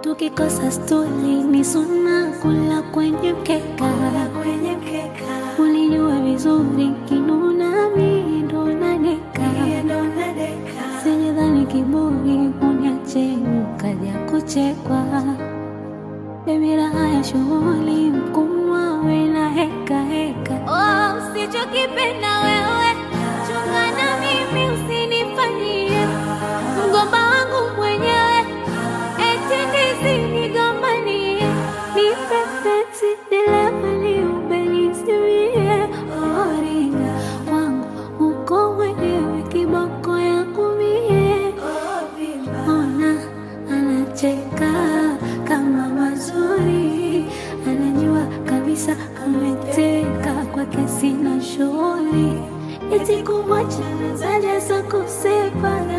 tukikosa stuli ni suna kula kwenye mkeka kwenye mkeka ulijua vizuri kinuna mi ndo nadeka ndo nadeka sijadhani kiburi uniache ukaja kuchekwa bebi raha ya shughuli mkumwa we na heka heka oh, usichokipenda wewe chunga na mimi usinifanyie mgomba wangu mwenyewe eti ndizinigombanie nipe penzi nilemani ubenisimie oringa wangu uko mwenyewe kiboko yangu mie ona anacheka kama mazuri anajua kabisa ameteka kwake sina shughuli eti kumwacha zaja za kusepa